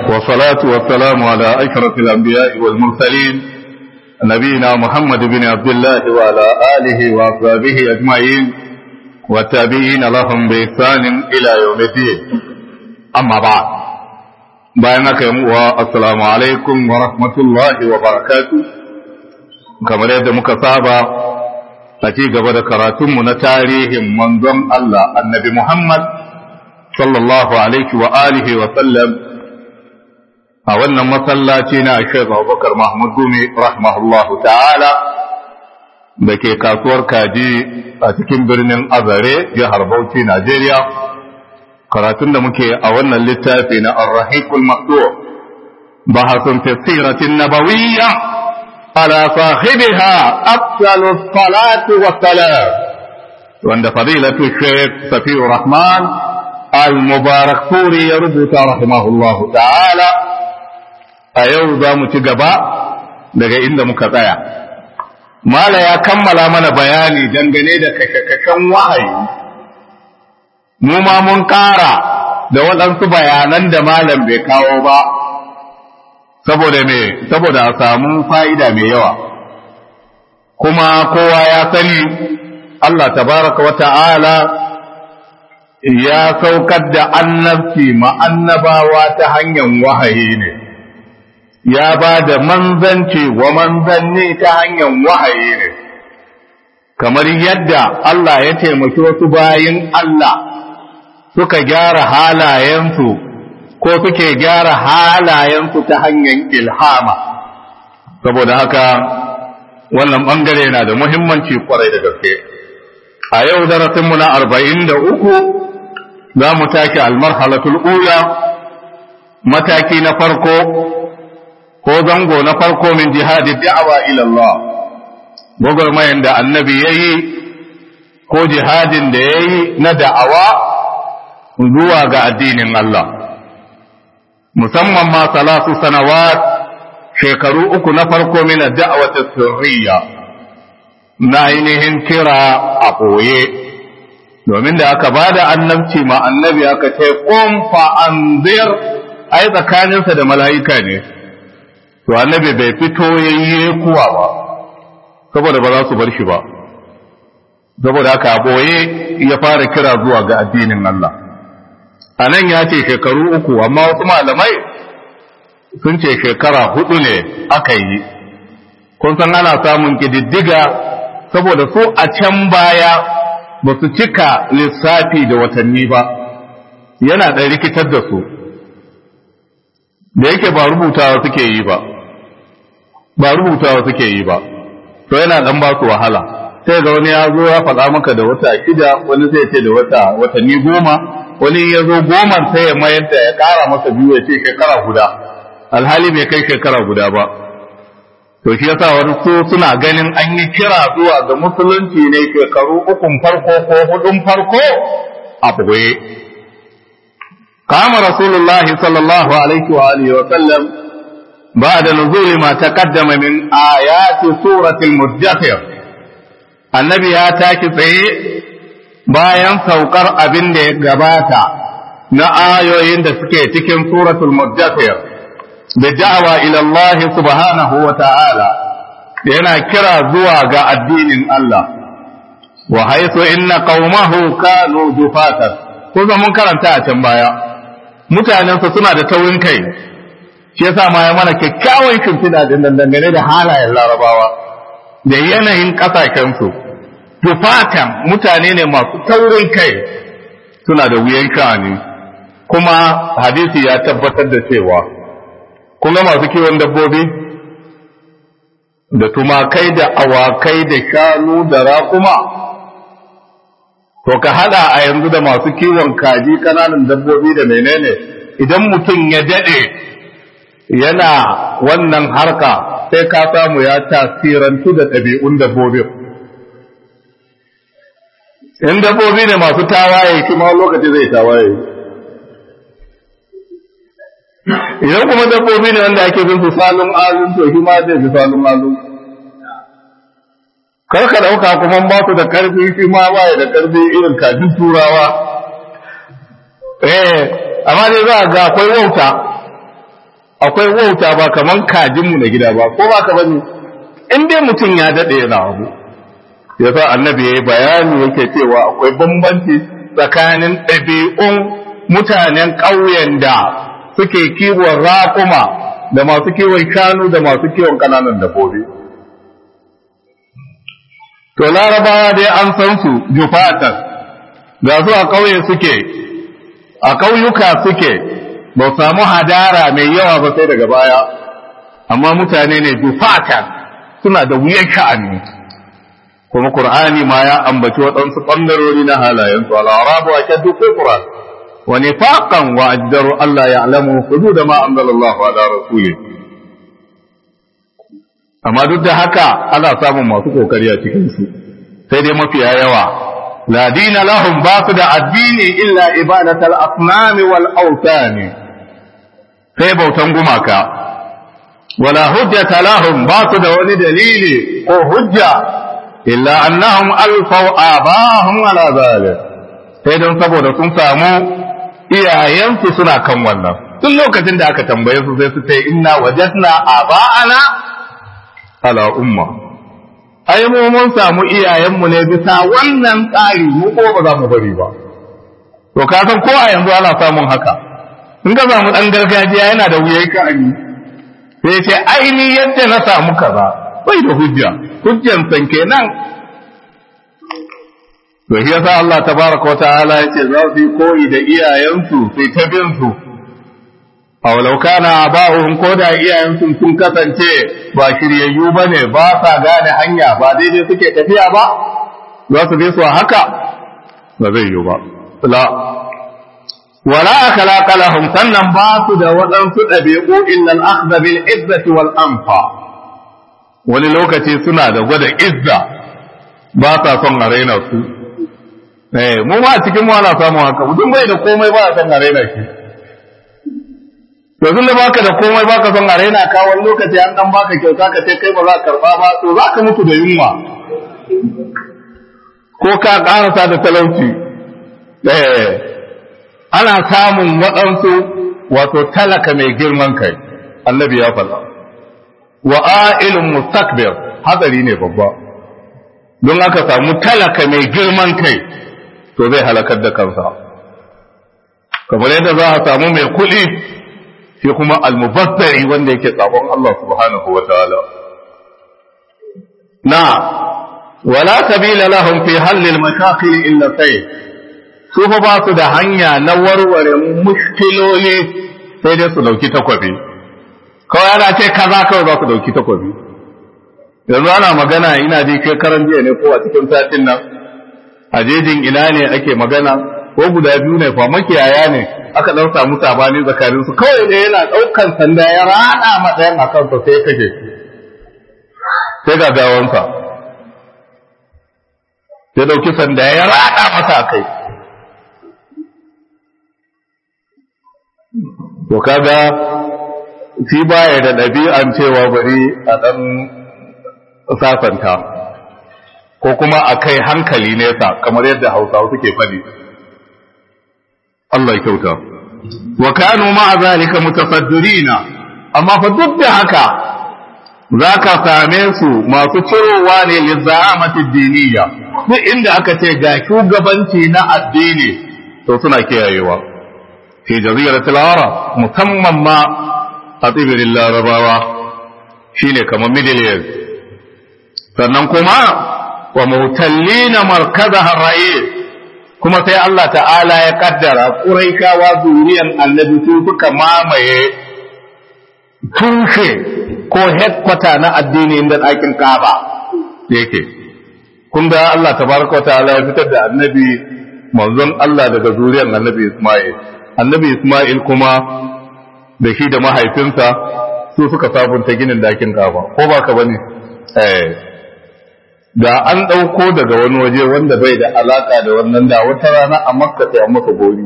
والصلاة والسلام على أشرف الأنبياء والمرسلين نبينا محمد بن عبد الله وعلى آله وأصحابه أجمعين والتابعين لهم بإحسان إلى يوم الدين أما بعد بينك والسلام عليكم ورحمة الله وبركاته كما يد مكسابة أتي قبل كراتم نتاريه منظم الله النبي محمد صلى الله عليه وآله وسلم a wannan masallaci na Sheikh Abubakar Mahmud Gumi rahimahullahu ta'ala da ke kasuwar kaji a cikin birnin Azare jihar Bauchi Najeriya karatun da muke a wannan littafi na Ar-Rahiqul Maktur bahasun fi siratin nabawiyya ala sahibiha afdalu salatu wa salam wanda fadilatu Sheikh Safiur Rahman al-Mubarak Puri ya rubuta rahimahullahu ta'ala a yau za mu ci gaba daga inda muka tsaya. Mala ya kammala mana bayani dangane da kashe-kashen wahayi, mu ma mun ƙara da waɗansu bayanan da malam bai kawo ba, saboda me, saboda a samu fa'ida mai yawa. Kuma kowa ya sani Allah tabaraka wa ta'ala ya saukar da annabci ma'annabawa ta hanyar wahayi ne. ya ba da manzanci wa manzanni ta hanyar wahayi ne, kamar yadda Allah ya taimaki wasu bayin Allah suka gyara halayensu ko suke gyara halayensu ta hanyar ilhama, saboda haka wannan ɓangare na da muhimmanci kwarai da gaske. A yau darasinmu na arba'in da uku za mu tashi almarhalatul ula mataki na farko ko zango na farko min jihadi da'awa ila Allah gwagwarmayan da annabi ya yi ko jihadin da ya yi na da'awa zuwa ga addinin Allah musamman ma salatu sanawat shekaru uku na farko min da'awati sirriya na ainihin kira a ɓoye domin da aka ba da annabci ma annabi aka ce ƙun fa'anzir ai tsakaninsa da mala'ika ne to annabi bai fito yayye kuwa ba saboda ba za su bar shi ba saboda haka boye ya fara kira zuwa ga addinin Allah a nan ya ce shekaru uku amma wasu malamai sun ce shekara hudu ne aka yi kun san ana samun kididdiga saboda su a can baya ba su cika lissafi da watanni ba yana da rikitar da su da yake ba rubutawa suke yi ba ba rubutawa suke yi ba to yana dan ba su wahala sai ga wani ya zo ya faɗa maka da wata shida wani sai ce da wata watanni goma wani ya zo goma sai ya mayar da ya ƙara masa biyu ya ce shekara guda alhali bai kai shekara guda ba to shi yasa wani su suna ganin an yi kira zuwa ga musulunci ne shekaru ukun farko ko hudun farko a ɓoye قام رسول الله صلى الله عليه وآله وسلم بعد نزول ما تقدم من آيات سورة المدثر النبي ya tashi tsaye bayan saukar abin da ya gabata na ayoyin da suke cikin suratul muddathir da da'awa ila Allah subhanahu wa ta'ala yana kira zuwa ga addinin Allah wa haythu inna qaumahu kanu dufatan kuma mun karanta a can baya mutanensa suna da taurin kai shi yasa ma ya mana kyakkyawan shimfiɗa din dangane da halayen larabawa da yanayin ƙasashensu tufatan mutane ne masu taurin kai suna da wuyan sha'ani kuma hadisi ya tabbatar da cewa kuma masu kiwon dabbobi da tumakai da awakai da shanu da raƙuma to ka hada a yanzu da masu kiwon kaji kananan dabbobi da menene idan mutum ya dade yana wannan harka sai ka samu ya tasirantu da ɗabi'un dabbobin in dabbobi ne masu tawaye shi ma lokaci zai tawaye idan kuma dabbobi ne wanda ake bin su salon alun to shi ma zai fi salon alun kar ka ɗauka kuma ba su da ƙarfi shi ma ba da ƙarfi irin kajin turawa eh amma dai za ga akwai wauta akwai wauta ba kaman kajinmu na gida ba ko ba ka bane in dai mutum ya daɗe yana abu yasa annabi ya yi bayani yake cewa akwai bambanci tsakanin ɗabi'un mutanen ƙauyen da suke kiwon raƙuma da masu kiwon shanu da masu kiwon ƙananan dabbobi. To larabawa dai an san su jufatan ga su a ƙauye suke, a ƙauyuka suke, ba samu hadara mai yawa ba sai daga baya, amma mutane ne jufatan suna da wuyan sha'ani. Kuma Kur'ani ma ya ambaci waɗansu ɓangarori na halayensu, al'arabu a kyaddu kufra, wa nifaqan wa ajdaru Allah ya alamu hudud ma anzalallahu ala rasulih amma duk da haka ana samun masu kokari a cikin su sai dai mafiya yawa la dina lahum ba su da addini illa ibadatal asnam wal awtan sai bautan gumaka wala hujjata lahum ba su da wani dalili ko hujja illa annahum alfaw abahum ala zalik sai don saboda sun samu iyayensu suna kan wannan tun lokacin da aka tambaye su sai su ce inna wajadna aba'ana ala umma ai mu mun samu iyayenmu ne bisa wannan tsari mu ko ba za mu bari ba to ka san ko a yanzu ana samun haka in ka samu dan gargajiya yana da wuyai ka ani sai ce aini yadda na samu kaza bai da hujja hujjan san kenan to shi yasa Allah tabaraka wa ta'ala yace za su yi koyi da iyayensu sai ta bin su aw law kana aba'uhum ko da iyayensu sun kasance ba shiryayyu bane ba sa gane hanya ba daidai suke tafiya ba za su bi su haka ba zai yi ba la wala akhlaqa lahum sannan ba su da waɗansu ɗabi'u illa al-akhdha bil izzati wal anfa wani lokaci suna da gwada izza ba sa son a raina su eh mu ma cikin mu ana samu haka mutum bai da komai ba san a raina shi yanzu da baka da komai baka son a raina ka wani lokaci an dan baka kyauta ka ce kai ba za ka karba ba to za ka mutu da yunwa ko ka karasa da talauci eh ana samun waɗansu wato talaka mai girman kai annabi ya faɗa wa a'ilun mustakbir hadari ne babba don aka samu talaka mai girman kai to zai halakar da kansa kamar yadda za a samu mai kuɗi shi kuma almubazzari wanda yake sabon Allah subhanahu wa ta'ala na wala sabila lahum fi hallil mashaqil illa sai su fa ba su da hanya na warware mushkiloli sai dai su dauki takwabi kawai ana ce kaza kawai za su dauki takwabi yanzu ana magana ina ji kai karan jiya ne ko a cikin satin nan a jejin ina ne ake magana ko guda biyu ne fa makiyaya ne aka dan samu sabani zakarin su kawai ne yana daukan sanda ya rada matsayin a kansa sai ya kake sai ga gawansa ya dauki sanda ya rada masa kai to kaga shi baya da ɗabi'an cewa bari a ɗan sasanta ko kuma a kai hankali nesa kamar yadda hausawa suke faɗi Allah ya kyauta wa kanu ma'a zalika mutasaddirina amma fa duk da haka zaka same su masu cirowa ne lizza'amati diniya duk inda aka ce ga shugabanci na addini to suna kiyayewa fi jaziratul arab musamman ma a tsibirin larabawa shine kamar middle east sannan kuma wa mutallina markazaha ra'is kuma sai Allah ta'ala ya kaddara Quraishawa zuriyan annabi su suka mamaye tushe ko headquarter na addini inda ɗakin Kaaba yake kun ga Allah tabaraka wa ta'ala ya fitar da annabi manzon Allah daga zuriyan annabi Isma'il annabi Isma'il kuma da shi da mahaifinsa su suka sabunta ginin ɗakin Kaaba ko ba ka bane eh da an ɗauko daga wani waje wanda bai da alaka da wannan da wata rana a makka sai an maka gori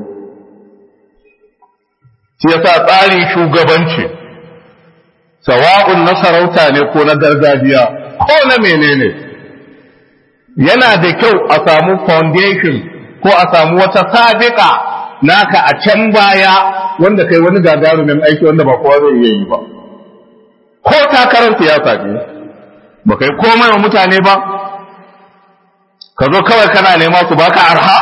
shi yasa tsarin shugabanci sawa'un na sarauta ne ko na gargajiya ko na menene yana da kyau a samu foundation ko a samu wata sabiƙa naka a can baya wanda kai wani gagarumin aiki wanda ba kowa zai iya yi ba ko takarar siyasa ne ba kai komai wa mutane ba ka zo kawai kana nema su baka arha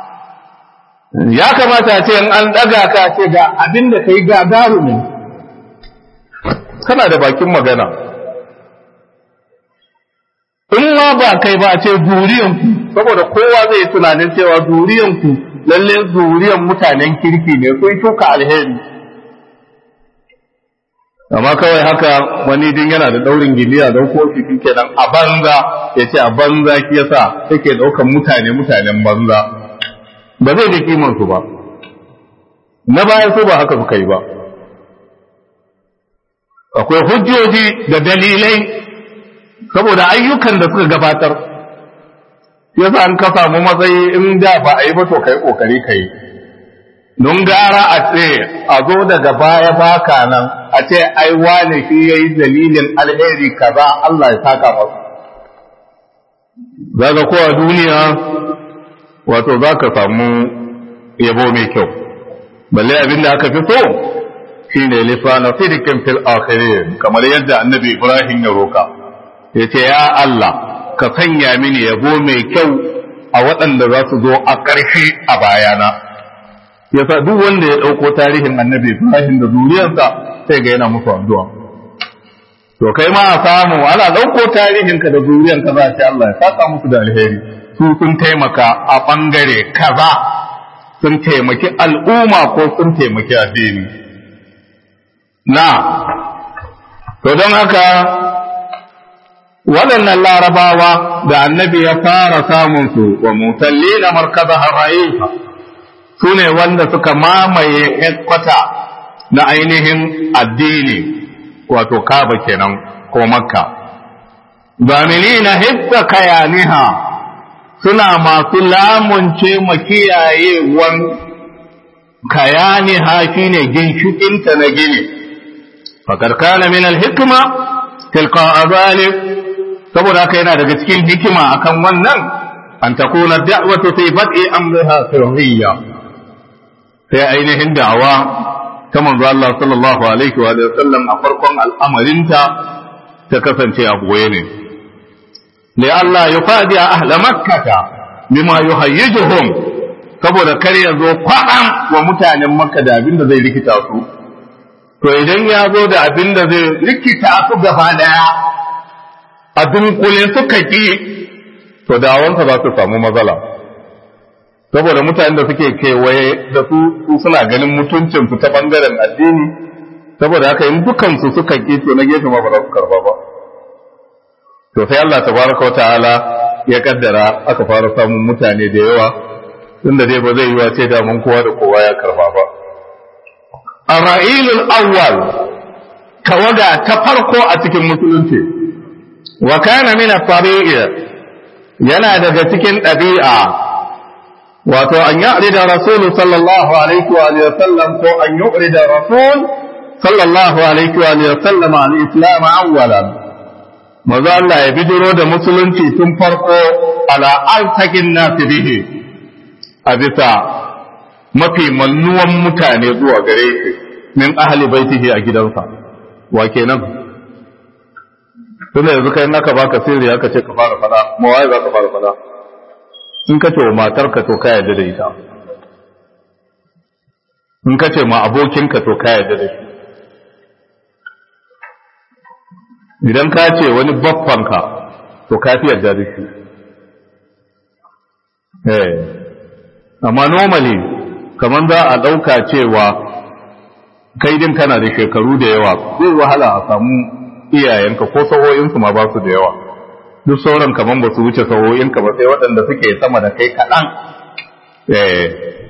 ya kamata ce in an daga ka ce ga abin da kai gagarumin kana da bakin magana in ma ba kai ba ce zuriyanku saboda kowa zai tunanin cewa zuriyanku lalle zuriyan mutanen kirki ne kun shuka alheri amma kawai haka wani din yana da daurin giliya da ko shi kenan a banza ya ce a banza shi yasa yake daukan mutane mutanen banza ba zai da kiman su ba na baya su ba haka suka yi ba akwai hujjoji da dalilai saboda ayyukan da suka gabatar yasa an ka samu matsayi in da ba a yi ba to kai kokari kai don gara a ce a zo daga baya baka nan a ce ai wane shi yayi dalilin alheri kaza Allah ya saka masa zaga ko a duniya wato zaka samu yabo mai kyau balle abin da aka fi so shine lisana sidikin fil akhirin kamar yadda annabi Ibrahim ya roka yace ya Allah ka sanya mini yabo mai kyau a waɗanda za su zo a ƙarshe a bayana yasa duk wanda ya ɗauko tarihin annabi Ibrahim da zuriyarsa sai ga yana musu addu'a to kai ma a samu ana ɗauko tarihinka da zuriyarka za ce Allah ya saka musu da alheri su sun taimaka a ɓangare kaza sun taimaki al'umma ko sun taimaki addini na to don haka waɗannan larabawa da annabi ya fara samunsu wa musalli na markaza hara'isa su ne wanda suka mamaye headquarter na ainihin addini wato kaba kenan ko makka zamini na hibba kayaniha suna masu lamunce makiyayewan kayaniha shine ginshikinta na gini fakar kana min alhikma tilka azalif saboda haka yana daga cikin hikima akan wannan an takuna da'watu fi bad'i amriha sirriyya sai ainihin da'awa ta manzo Allah sallallahu alaihi wa sallam a farkon al'amarinta ta kasance a boye ne li Allah yufadi ahla makkata bima yuhayyijuhum saboda kar ya zo kwaɗan wa mutanen makka da abin da zai rikita su to idan ya zo da abin da zai rikita su gaba daya a dunkule suka ki to dawansa za su samu matsala saboda mutanen da suke kewaye da su su suna ganin mutuncin su ta bangaren addini saboda haka in dukansu suka ki to na gefe ma ba za su karba ba to sai Allah tabaraka wa ta'ala ya kaddara aka fara samun mutane da yawa tunda dai ba zai yi wa ce da mun kowa da kowa ya karba ba ar-ra'ilul awwal tawaga ta farko a cikin musulunci wa kana min at-tabi'i yana daga cikin ɗabi'a wato an yi da rasul sallallahu alaihi wa sallam ko an yi da rasul sallallahu alaihi wa sallam al-islam awwalan maza Allah ya bijiro da musulunci tun farko ala altakin nasi bihi a bisa mafi mannuwan mutane zuwa gare shi min ahli baitihi a gidansa wa kenan tunda yanzu kai naka baka sirri aka ce ka fara fada ma waye za ka fara fada in ka ce wa matarka to ka yarda da ita in ka ce ma abokinka to ka yarda da shi idan ka ce wani baffanka to ka fi yarda da shi eh amma normally kamar za a ɗauka cewa kai din kana da shekaru da yawa zai wahala a samu iyayenka ko saho'insu ma ba su da yawa duk sauran kaman ba su wuce saho'inka ba sai waɗanda suke sama da kai kaɗan eh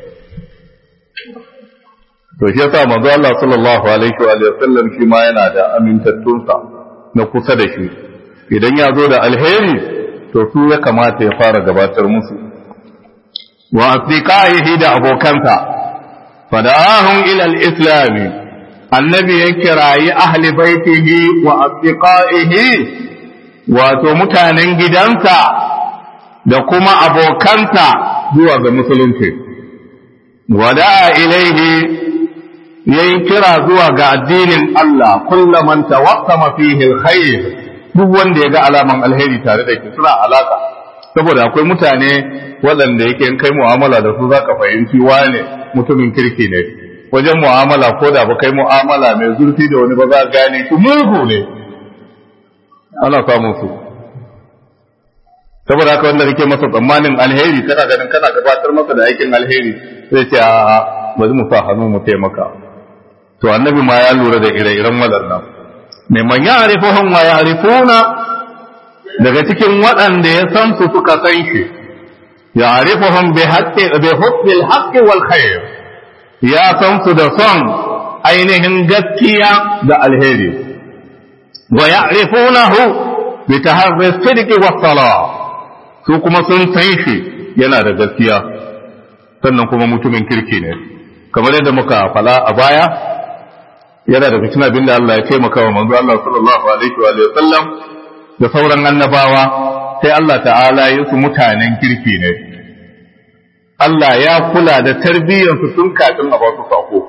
to shi yasa manzo Allah sallallahu alaihi wa sallam shi ma yana da amintattunsa na kusa da shi idan ya zo da alheri to su ya kamata ya fara gabatar musu wa asdiqaihi da abokansa fada'ahum ila al-islam annabi ya kirayi ahli baitihi wa asdiqaihi wato mutanen gidansa da kuma abokansa zuwa ga musulunci wada'a ilaihi yayi kira zuwa ga addinin Allah kullaman tawaqqama fihi alkhair duk wanda ya ga alaman alheri tare da shi suna alaka saboda akwai mutane waɗanda yake in kai mu'amala da su zaka fahimci wane mutumin kirki ne wajen mu'amala ko da ba kai mu'amala mai zurfi da wani ba za gane shi mugu ne ana samun su saboda haka wanda kake masa tsammanin alheri kana ganin kana gabatar masa da aikin alheri sai ce a bari mu sa hannu mu taimaka to annabi ma ya lura da ire-iren waɗannan mai man ya arifuhum wa ya arifuna daga cikin waɗanda ya san su suka san shi ya arifuhum bi haqqi bi hubbil haqqi wal khair ya san su da son ainihin gaskiya da alheri wa ya'rifunahu bi taharri sidqi was salah su kuma sun san shi yana da gaskiya sannan kuma mutumin kirki ne kamar yadda muka fala a baya yana da cikin abin da Allah ya taimaka wa manzo Allah sallallahu alaihi wa sallam da sauran annabawa sai Allah ta'ala ya su mutanen kirki ne Allah ya kula da tarbiyyarsu tun kafin a ba su sako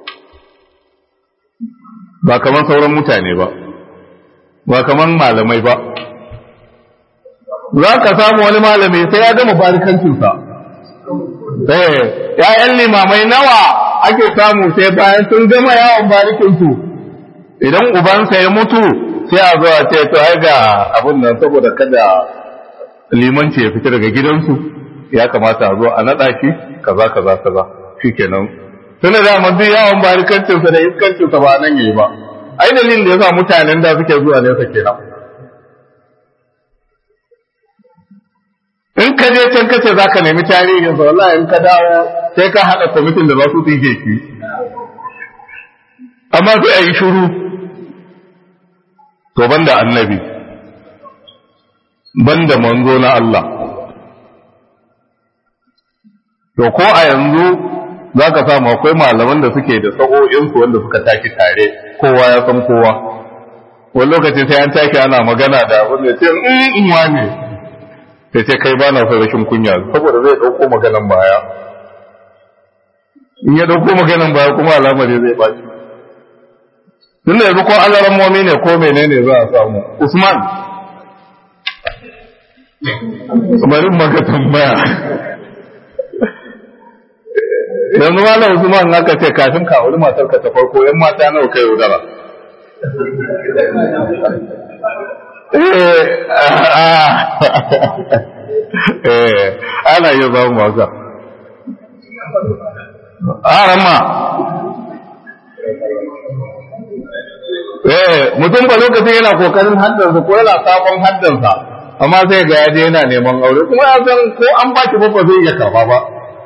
ba kamar sauran mutane ba ba kamar malamai ba za ka samu wani malami sai ya gama barikancinsa eh ya'yan limamai nawa ake samu sai bayan sun gama yawon barikinsu idan ubansa ya mutu sai a zo a ce to ai ga abin nan saboda kada limanci ya fita daga gidansu ya kamata a zo a naɗa shi kaza kaza kaza shikenan tunda da mun duk yawon barikancinsa da iskancinsa ba nan yayi ba ai dalilin da yasa mutanen da suke zuwa nesa kenan in ka je can kace za ka nemi tarihin sa wallahi in ka dawo sai ka haɗa kwamitin da za su tsige shi amma sai a yi shuru to banda annabi banda manzo na Allah to ko a yanzu za ka samu akwai malaman da suke da sa'o'insu wanda suka tashi tare kowa ya san kowa wani lokaci sai an tashi ana magana da wanda ce in wane sai ce kai ba na son rashin kunya saboda zai ɗauko maganan baya in ya ɗauko maganan baya kuma alamari zai ɓaci tun da yanzu ko alarammomi ne ko menene za a samu usman bari maka tambaya yanzu malam usman aka ce kafin ka wani matar ka ta farko yan mata nawa kai yaudara ana iya zama masa arama mutum ba lokacin yana kokarin haddansa ko yana sabon haddansa amma sai ga yaje yana neman aure kuma ya san ko an ba shi ba zai iya karba ba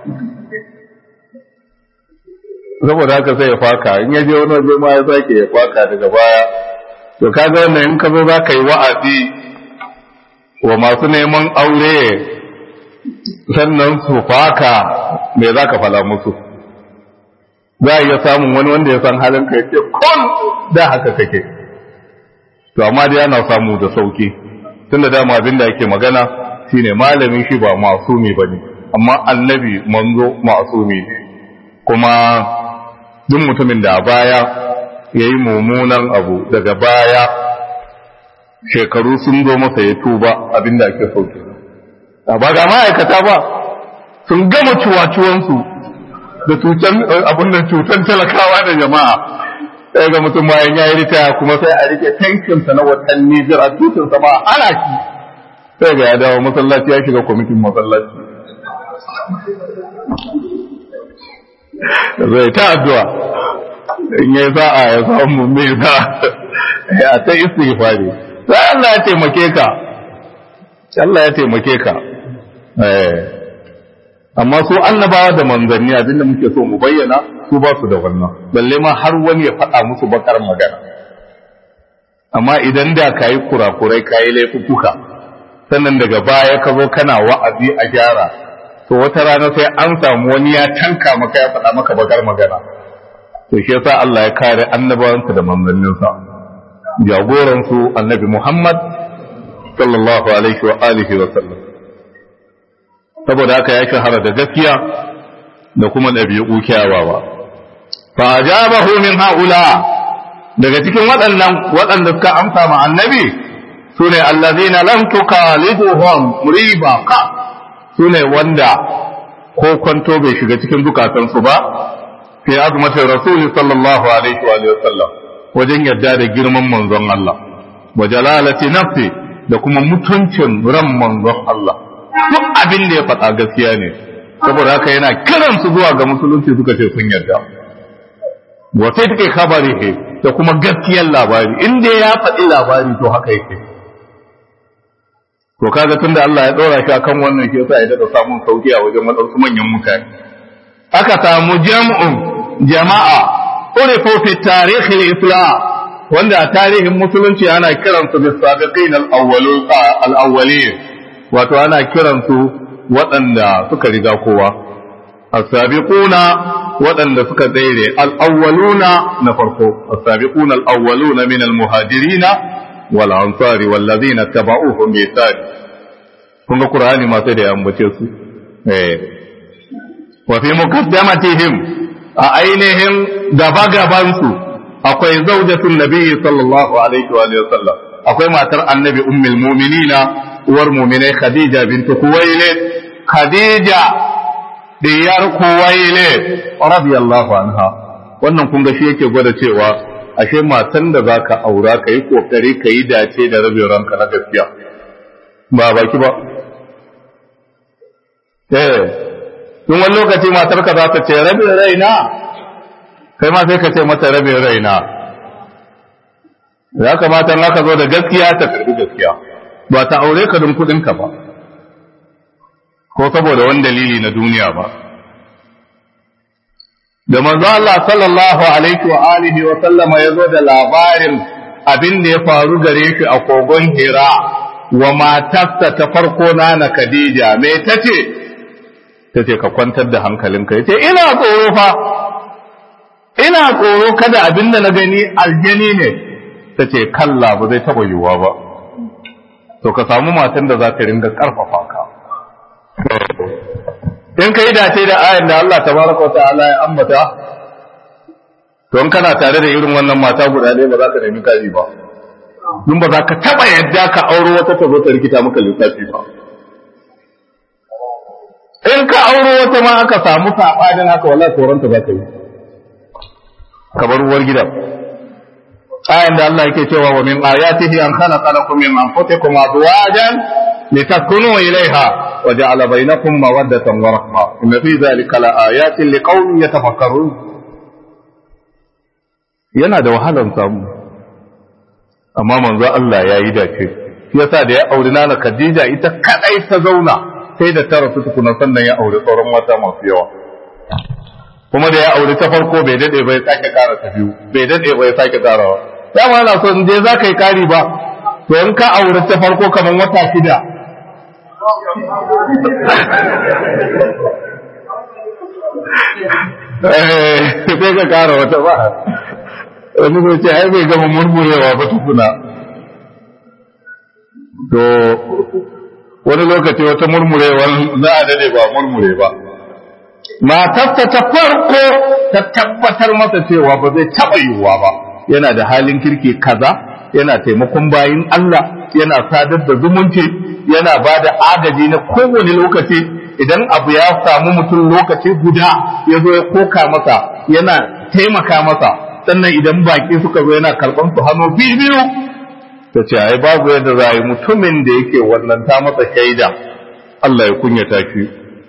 saboda haka sai ya faka in ya je wani waje ma ya sake ya faka daga baya to kaga wannan in ka zo za ka yi wa'azi wa masu neman aure sannan su faka me za ka fala musu za a iya samun wani wanda ya san halin ka ce kun da haka kake to amma dai ana samu da sauki tun da dama abin da ake magana shine malamin shi ba masumi ba ne amma annabi manzo masumi ne kuma duk mutumin da a baya ya yi mummunan abu daga baya shekaru sun zo masa ya tuba abinda ake sauke ba ga ma'aikata ba sun gama cuwa-cuwansu da cutan abin da cutan talakawa da jama'a sai ga mutum bayan ya yi ritaya kuma sai a rike tankinsa na watanni jira tutunsa ma ana shi sai ga ya dawo masallaci ya shiga kwamitin masallaci zai ta addu'a in yi sa'a ya samu mai sa ya ta istighfari sai Allah ya taimake ka Allah ya taimake ka amma su annabawa da manzanni abinda muke so mu bayyana su ba su da wannan balle ma har wani ya faɗa musu bakar magana amma idan da ka yi kurakurai ka yi laifuka sannan daga baya ka zo kana wa'azi a gyara to wata rana sai an samu wani ya tanka maka ya faɗa maka bakar magana to shi yasa Allah ya kare annabawansa da manzanninsa jagoransu annabi Muhammad sallallahu alaihi wa alihi wa sallam saboda haka ya shahara da gaskiya da kuma ɗabi'u kyawawa fa ajabahu min haula daga cikin waɗannan waɗanda suka amsa ma annabi sune allazina lam tukaliduhum riba ka sune wanda ko kwanto bai shiga cikin zukatansu ba fi azmatin rasul sallallahu alaihi wa sallam wajen yadda da girman manzon Allah wa jalalati nafsi da kuma mutuncin ran manzon Allah duk abin da ya faɗa gaskiya ne saboda haka yana kiran su zuwa ga musulunci suka ce sun yarda wa sai take kabari da kuma gaskiyar labari inda ya faɗi labari to haka yake to kaga tunda Allah ya ɗora shi akan wannan ke yasa ya daɗa samun sauki a wajen waɗansu manyan mutane aka samu jam'un jama'a urifu fi tarihi islam wanda a tarihin musulunci ana kiransu bis sabiqin al-awwalin wato ana kiransu waɗanda suka riga kowa as-sabiquna waɗanda suka tsere al-awwaluna na farko as-sabiquna al-awwaluna min al-muhajirina wal ansari wal ladina tabauhum bi ihsan kun ga qur'ani ma sai da ya ambace su eh wa fi muqaddamatihim a ainihin gaba gaban su akwai zawjatun nabiyyi sallallahu alaihi wa sallam akwai matar annabi ummul mu'minina uwar mu'minai khadija bint khuwailid khadija diyar khuwailid radiyallahu anha wannan kun ga shi yake gwada cewa ashe matan da zaka aura kai kokari kai dace da rabin ranka na gaskiya ba baki ba eh tun wani lokaci matarka za ta ce rabin raina kai ma sai ka ce mata rabin raina ya kamata in aka zo da gaskiya ta karbi gaskiya ba ta aure ka don kudinka ba ko saboda wani dalili na duniya ba da manzo Allah sallallahu alaihi wa alihi wa sallama ya zo da labarin abin da ya faru gare shi a kogon Hira wa matarsa ta farko na Khadija me tace tace ka kwantar da hankalinka yace ina tsoro fa ina tsoro kada abin da na gani aljani ne ta ce kalla ba zai taɓa yiwuwa ba to ka samu matan da za ta ringa ƙarfafa ka in ka yi dace da ayan da Allah tabaraka wa ta'ala ya ambata to in kana tare da irin wannan mata guda ɗaya ba za ka nemi kaji ba dun ba za ka taɓa yadda ka auro wata ta zo ta rikita maka lissafi ba in ka auro wata ma aka samu saɓanin haka wallahi tsoronta za ka yi kamar uwar gidan ayan da Allah yake cewa wa min ayatihi an khalaqa lakum min anfusikum azwajan litaskunu ilayha wa ja'ala bainakum mawaddatan wa rahma inna fi dhalika la ayatin liqaumin yatafakkarun yana da wahalan samu amma manzo Allah ya yi dace shi yasa da ya auri nana Khadija ita kadai ta zauna sai da ta rasu tukuna sannan ya auri sauran mata masu yawa kuma da ya aure ta farko bai dade bai sake kara ta biyu bai dade bai sake karawa dama na so in je za ka yi kari ba to in ka aure ta farko kamar wata shida sai ka kara wata ba wani zai ce ai bai gama murmurewa ba tukuna to wani lokaci wata murmurewa za a dade ba murmure ba matarsa ta farko ta tabbatar masa cewa ba zai taɓa yiwuwa ba yana da halin kirki kaza yana taimakon bayin Allah yana sadar da zumunci yana ba da agaji na kowane lokaci idan abu ya samu mutum lokaci guda ya zo ya koka masa yana taimaka masa sannan idan baki suka zo yana karɓan su hannu biyu biyu ta ce ai babu yadda za a yi mutumin da yake wannan ta masa shaida Allah ya kunyata shi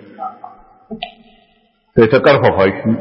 sai ta karfafa shi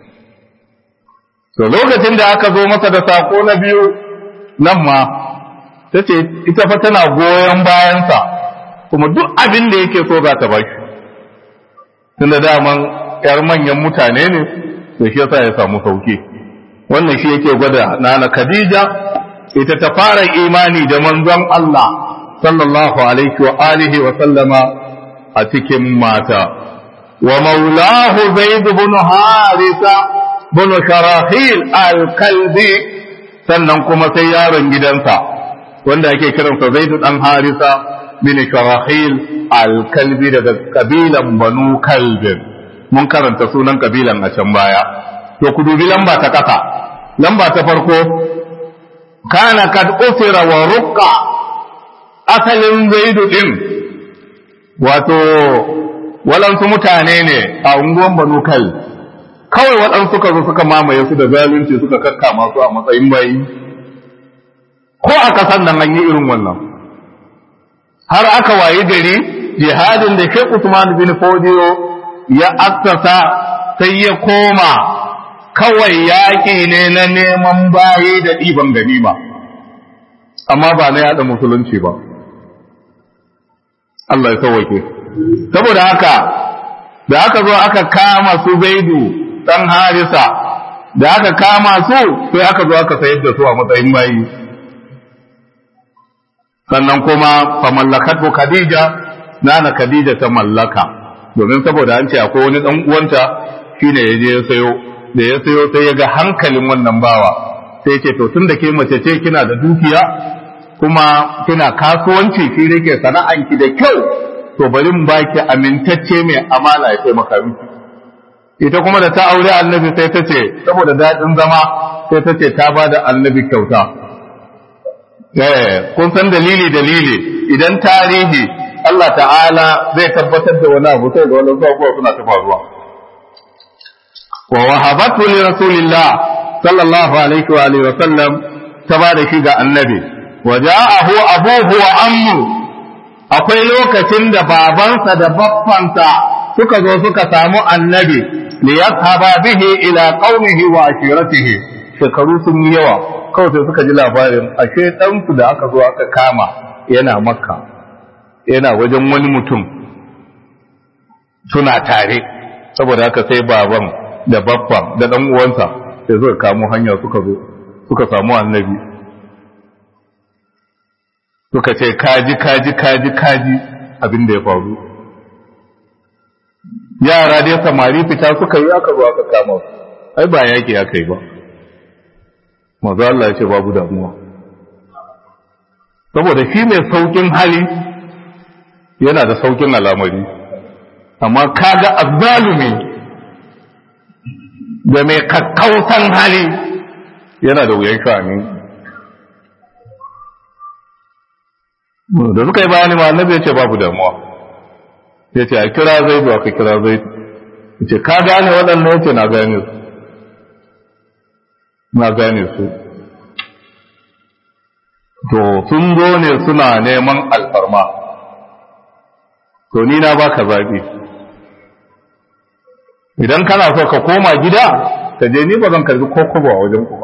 to lokacin da aka zo masa da sako na biyu nan ma ta ce ita fa tana goyon bayansa kuma duk abin da yake so za ta ba shi tunda daman yar manyan mutane ne da shi yasa ya samu sauki wannan shi yake gwada nana Khadija ita ta fara imani da manzon Allah sallallahu alaihi wa alihi wa sallama a cikin mata wa maulahu zaid ibn harisa bin sharahil al-kalbi sannan kuma sai yaron gidansa wanda ake kiransa zaid dan harisa bin sharahil al-kalbi daga kabilan banu kalbin mun karanta sunan kabilan a can baya to ku dubi lamba ta kasa lamba ta farko kana kad ufira wa ruqqa asalin zaidu din wato walansu mutane ne a unguwan banu kai kawai waɗansu suka zo suka mamaye su da zalunci suka kakkama su a matsayin bayi ko a kasan nan an yi irin wannan har aka wayi gari jihadin da Sheikh Usman bin Fodiyo ya assasa sai ya koma kawai yaƙi ne na neman baye da ɗiban ganima amma ba na yaɗa musulunci ba Allah ya sauwake saboda haka da aka zo aka kama su zaidu ɗan harisa da aka kama su sai aka zo aka sayar da su a matsayin bayi sannan kuma fa mallakatu khadija nana khadija ta mallaka domin saboda an ce akwai wani dan uwanta shine ya je ya sayo da ya sayo sai ya ga hankalin wannan bawa sai ce to tunda ke mace ce kina da dukiya kuma kina kasuwanci shi rike sana'anki da kyau to bari mu baki amintacce mai amana ya taimaka miki ita kuma da ta aure annabi sai ta ce saboda daɗin zama sai ta ce ta ba da annabi kyauta eh kun san dalili dalili idan tarihi Allah ta'ala zai tabbatar da wani abu sai da wani abubuwa suna ta faruwa wa wahabatu li rasulillah sallallahu alaihi wa alihi wa sallam ta ba da shi ga annabi wa ja'ahu abuhu wa ammu akwai lokacin da babansa da baffansa suka zo suka samu annabi li yashaba bihi ila qaumihi wa ashiratihi shekaru sun yi yawa kawai sai suka ji labarin ashe ɗansu da aka zo aka kama yana makka yana wajen wani mutum suna tare saboda haka sai baban da babban da ɗan uwansa sai suka kamo hanya suka zo suka samu annabi suka ce kaji kaji kaji kaji abin da ya faru yara dai samari fita suka yi aka zo aka kama su ai ba yaki aka yi ba mazu Allah ya ce babu damuwa saboda shi mai saukin hali yana da saukin al'amari amma kaga azzalumi da mai kakkautan hali yana da wuyan sha'ani da suka yi bayani ma annabi ya ce babu damuwa ya ce a kira zai ba ka kira zai ya ce ka gane waɗannan ya ce na gane su na gane su to sun zo ne suna neman alfarma to ni na baka zaɓi idan kana so ka koma gida ka je ni ba zan karbi kokobo a wajen ku ba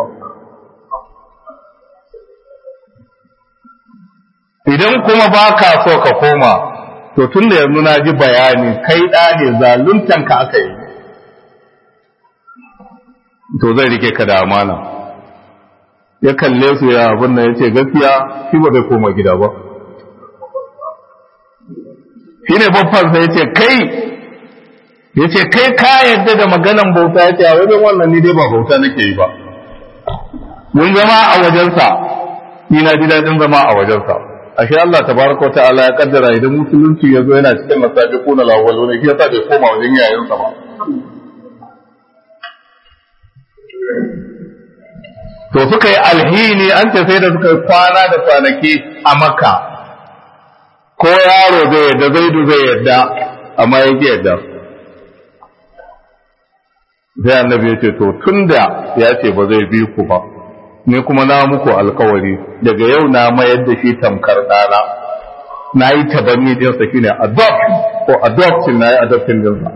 idan kuma ba ka so ka koma to tun da yanzu na ji bayani kai ɗa ne zaluntanka aka yi to zai rike ka da amana ya kalle su ya abin nan ya ce gaskiya shi ba zai koma gida ba shi ne babban sai ya ce kai ya ce kai ka yadda da maganan bauta ya ce a wajen wannan ni dai ba bauta nake yi ba mun zama a wajensa ni na ji daɗin zama a wajensa ashe Allah tabaraka ta'ala ya kaddara idan musulunci ya zo yana cikin masabiquna lawwalu ne shi yasa bai koma wajen yayansa ba to suka yi alhini an ce sai da suka yi kwana da kwanaki a makka ko yaro zai yadda zaidu zai yadda amma ya ki yadda sai annabi ya ce to tunda ya ce ba zai bi ku ba ni kuma na muku alkawari daga yau na mayar da shi tamkar ɗana na yi tabanni ɗinsa shi ne adopt ko adoption na yi adoption ɗinsa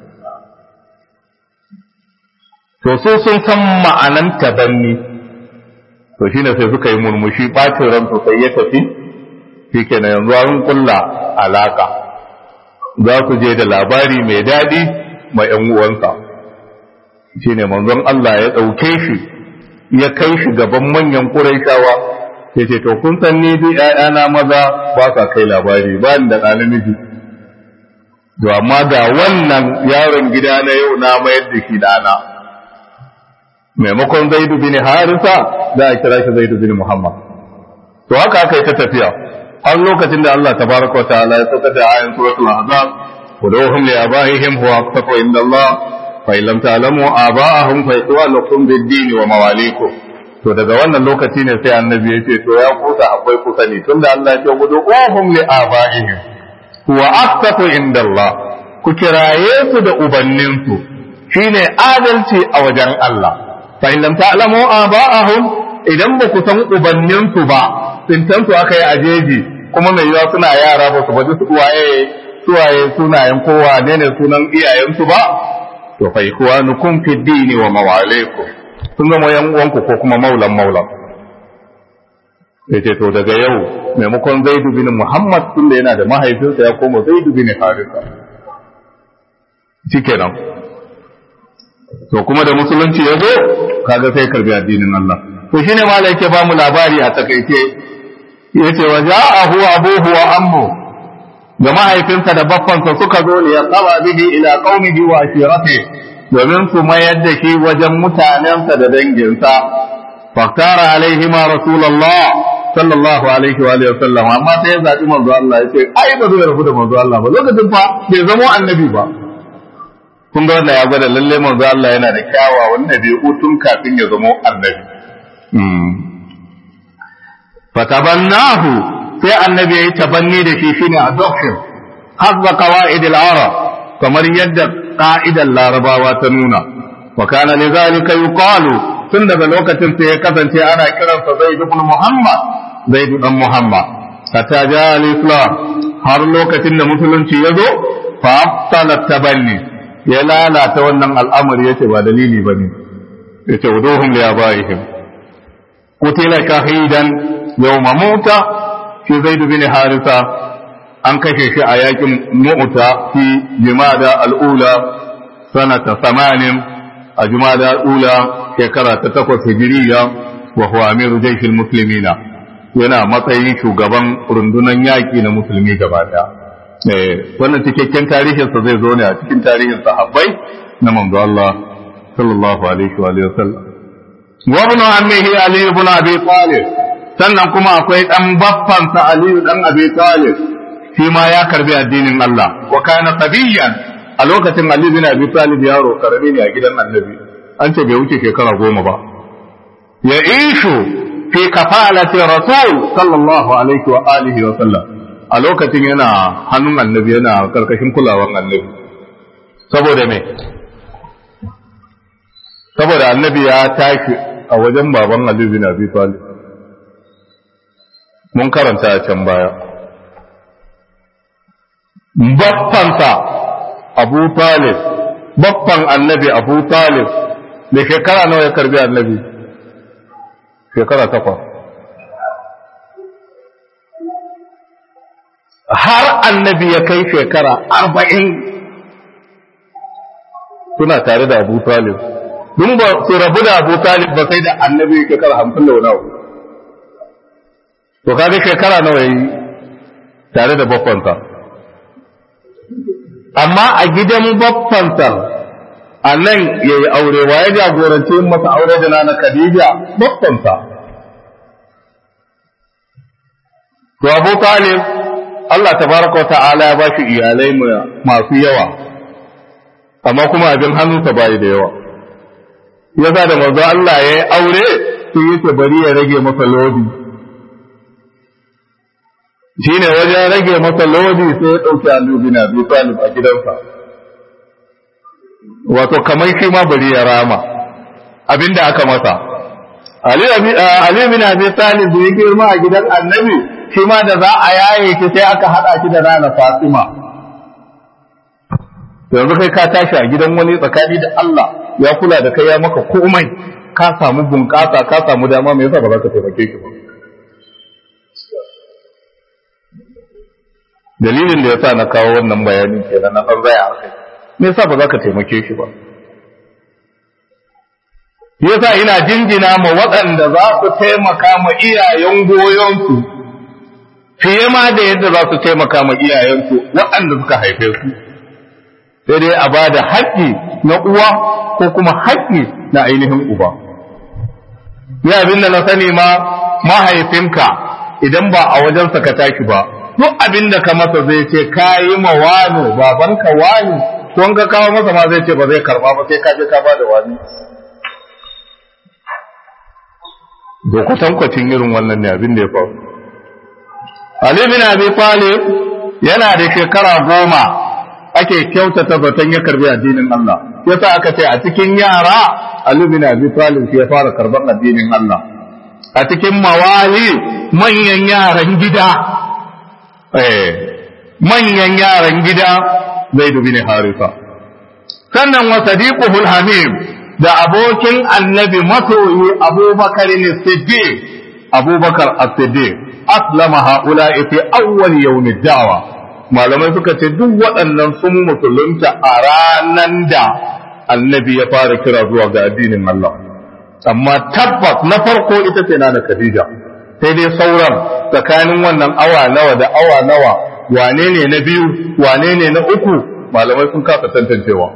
to so sun san ma'anan tabanni to shi ne sai suka yi murmushi ɓacin ran sai ya tafi shi kenan yanzu an kulla alaka za su je da labari mai daɗi ma ‘yan uwansa shi ne manzon Allah ya ɗauke shi ya kai shi gaban manyan ƙuraishawa ya ce to kun san ni duk ‘ya'yana maza ba sa kai labari ba ni da ɗa namiji to amma ga wannan yaron gida na yau na mayar da shi ɗana maimakon zaidu bin harisa za a kira shi zaidu bin muhammad to haka aka yi ta tafiya har lokacin da Allah tabaraka wa ta'ala ya sauka da ayan suratul ahzab ودوهم لآبائهم هو أقسط عند الله فإن لم تعلموا آباءهم فإخوانكم بالدين ومواليكم to daga wannan lokaci ne sai annabi ya ce to ya kusa akwai kusa ne tunda Allah ya ce gudu ohum li abaihim wa aqsatu inda Allah ku kiraye su da ubanninsu shine adalci a wajen Allah fa in lam ta'lamu aba'ahum idan ba ku san ubanninsu ba sintan su aka yi ajeji kuma mai yawa suna yara ba su baji su waye suwaye sunayen kowa ne ne sunan iyayensu ba to fa ikhwanukum fi dini wa mawalikum sun zama yan uwanku ko kuma maulan maulan ya ce to daga yau maimakon zaidu bin muhammad tun da yana da mahaifinsa ya koma zaidu bin harisa shikenan to kuma da musulunci ya zo kaga sai karbi addinin Allah to shine malai yake ba mu labari a takaice yace wa ja'ahu abuhu wa ammu da mahaifinsa da baffansa suka zo ne ya qaba bihi ila qaumihi wa ashiratihi domin su mayar da shi wajen mutanensa da danginsa faktara alaihi ma rasulullah sallallahu alaihi wa alihi wasallam amma sai ya zabi manzo Allah ya ce ai ba zai rabu da manzo Allah ba lokacin fa bai zama annabi ba kun ga wannan ya gwada lalle manzo Allah yana da kyawawan dabi'u tun kafin ya zama annabi fatabannahu sai annabi ya yi tabanni da shi shine adoption hazza qawaid al-arab kamar yadda ka'idar larabawa ta nuna wa kana li zalika yuqalu tun daga lokacin sai ya kasance ana kiransa zaid ibn muhammad zaid ibn muhammad hatta ja al-islam har lokacin da musulunci ya zo fa abtala tabanni ya lalata wannan al'amari yace ba dalili bane yace wuduhum li abaihim qutila shahidan yawma muta fi zaid bin harisa an kashe shi a yakin mu'ta fi jimada al'ula sanata samanin a jimada al'ula shekara ta takwas hijiriya wa huwa amiru jaishil muslimina yana matsayin shugaban rundunan yaƙi na musulmi gaba ɗaya wannan cikakken tarihinsa zai zo ne a cikin tarihin sahabbai na manzo Allah sallallahu alaihi wa sallam wa ibn ammihi ali ibn abi talib sannan kuma akwai dan baffansa ali dan abi talib shi ma ya karbi addinin Allah wa kana sabiyan a lokacin Ali bin Abi Talib yaro karami ne a gidan Annabi an ce bai wuce shekara goma ba ya ishu fi kafalati rasul sallallahu alaihi wa alihi wa sallam a lokacin yana hannun Annabi yana karkashin kulawan Annabi saboda me saboda Annabi ya tashi a wajen baban Ali bin Abi Talib mun karanta a can baya baffansa abu talib baffan annabi abu talib da shekara nawa ya karbi annabi shekara takwas har annabi ya kai shekara arba'in suna tare da abu talib dun ba su rabu da abu talib ba sai da annabi shekara hamsin da wani abu to kaga shekara nawa ya yi tare da baffansa amma a gidan baffansa a nan ya yi aure wa ya jagorance masa aure da nana Khadija baffansa to Abu Talib Allah tabaraka wa ta'ala ya ba shi iyalai masu yawa amma kuma abin hannunsa bai da yawa yasa da manzo Allah ya yi aure sai yace bari ya rage masa lodi shi ne wajen rage masa lodi sai ya ɗauki annabi na Abi Talib a gidansa wato kamar shi ma bari ya rama abinda aka masa Ali bin Abi Talib da ya girma a gidan annabi shi ma da za a yaye shi sai aka haɗa shi da rana Fatima yanzu kai ka tashi a gidan wani tsakani da Allah ya kula da kai ya maka komai ka samu bunƙasa ka samu dama me yasa ba za ka taimake shi ba dalilin da yasa na kawo wannan bayanin kenan na san zaya akai me yasa ba za ka taimake shi ba yasa ina jinjina ma waɗanda za su taimaka ma iyayen goyonsu fiye ma da yadda za su taimaka ma iyayensu waɗanda suka haife su sai dai a ba da haƙƙi na uwa ko kuma haƙƙi na ainihin uba ya abin da na sani ma mahaifinka idan ba a wajensa ka tashi ba duk abin da ka masa zai ce ka yi ma wani babanka wani don ka kawo masa ma zai ce ba zai karba ba sai ka je ka bada wani dokatan kwacin irin wannan ne abin da ya faru Ali bin Abi Talib yana da shekara goma ake kyautata zaton ya karbi addinin Allah yasa aka ce a cikin yara Ali bin Abi Talib shi ya fara karban addinin Allah a cikin mawali manyan yaran gida eh manyan yaran gida Zaid bin Harisa sannan wa sadiquhul hamim da abokin annabi masoyi Abubakar ne Siddiq Abubakar as-Siddiq aslama haula'i fi awwal yawm ad-da'wa malamai suka ce duk waɗannan sun musulunta a ranan da annabi ya fara kira zuwa ga addinin Allah amma tabbas na farko ita ce na Khadija sai dai sauran tsakanin wannan awa nawa da awa nawa wane ne na biyu wane ne na uku malamai sun kasa tantancewa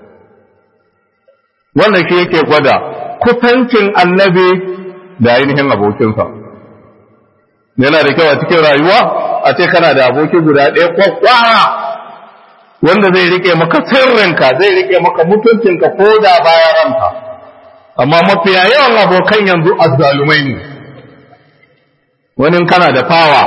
wannan shi yake gwada kusancin annabi da ainihin abokinsa yana da kyau a cikin rayuwa a ce kana da aboki guda ɗaya kwakwara wanda zai rike maka sirrinka zai rike maka mutuncinka ko da bayan ranka amma mafiya yawan abokan yanzu azzalumai ne wani kana da fawa